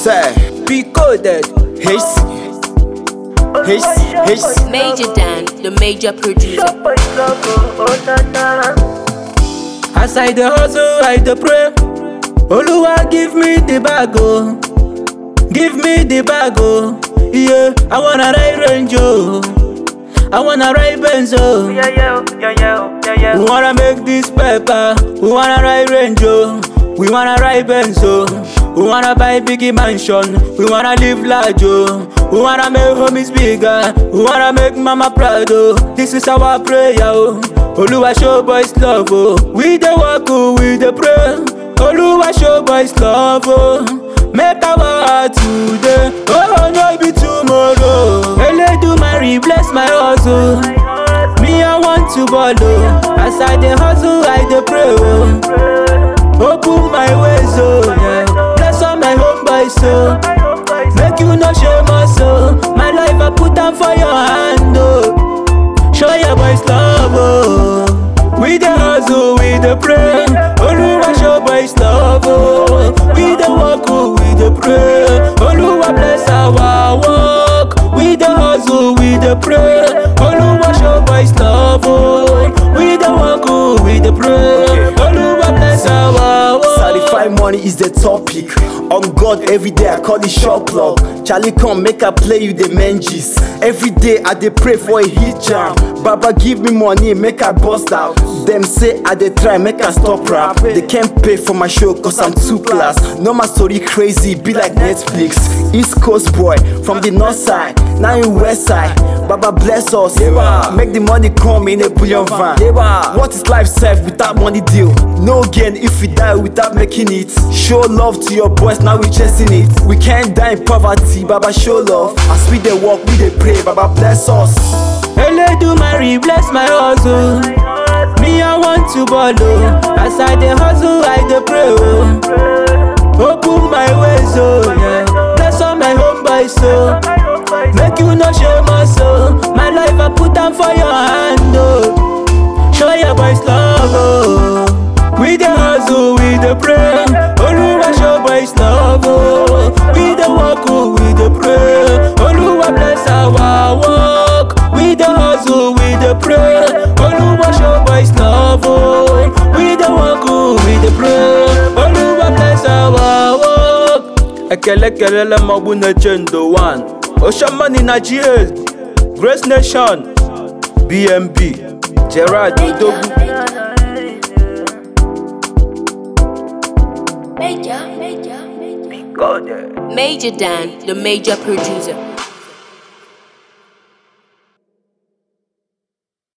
Say, Be coded. H H H Major Dan, the major producer. As I dey hustle, I dey pray. Oluwa give me the bag oh, give me the bag oh. Yeah, I wanna ride Range oh, I wanna ride Benz oh. Yeah, yeah, yeah, yeah, yeah, yeah. We wanna make this paper, we wanna ride Range oh, we wanna ride Benz oh. We wanna buy biggie mansion, we wanna live large oh. We wanna make homies bigger, we wanna make mama proud oh. This is our prayer oh. Oluwa show boys love oh. We dey work oh, we dey pray. Oluwa show boys love oh. Make our heart today, oh no be tomorrow. Eledumare bless my hustle. Me I want to ball oh. As I dey hustle, I dey pray oh. Open my ways oh, yeah. Bless all my homeboys oh. Make you no shame us oh. My life I put am for your hand oh. Show your boys love oh. We dey hustle, we dey pray. Oluwa show boys love oh. We dey work oh, we dey pray. Oluwa bless our work. We dey hustle, we dey pray. Oluwa show boys love oh. We dey work oh, we dey pray. Oluwa bless our work. Certified money is the topic. On God, every day I call the shot clock. Charlie, come make I play you the menges. Every day I dey pray for a hit jam. Baba give me money, make I bust out. Them say I dey try, make I stop rap. They can't pay for my show cause I'm too class. No my story crazy, be like Netflix. East Coast boy from the north side, now in west side. Baba bless us. Make the money come in a bullion van. What is life serve without money deal? No gain if we die without making it. Show love to your boys, now we chasing it. We can't die in poverty, Baba show love. As we dey walk, we dey pray, Baba bless us. Eledumare bless my hustle. Me I want to ball oh. As I dey hustle, I dey pray oh. Open my ways oh, yeah. Bless all my homeboys oh. Make you no shame us oh. My life I put am for your hand oh. Show your boys love oh. We dey hustle, we dey pray. Oluwa show boys love oh. We dey work oh, we dey pray. Oluwa bless our work. We dey hustle, we dey pray. Oluwa show boys love oh. We dey work oh, we dey pray. Oluwa bless our work. Ekele kelele magbu na-eche ndo one. Ocean money na GA. Grace Nation. BMB. Gerard Idogwu. Major, major, major. Go there. Major Dan, the major producer.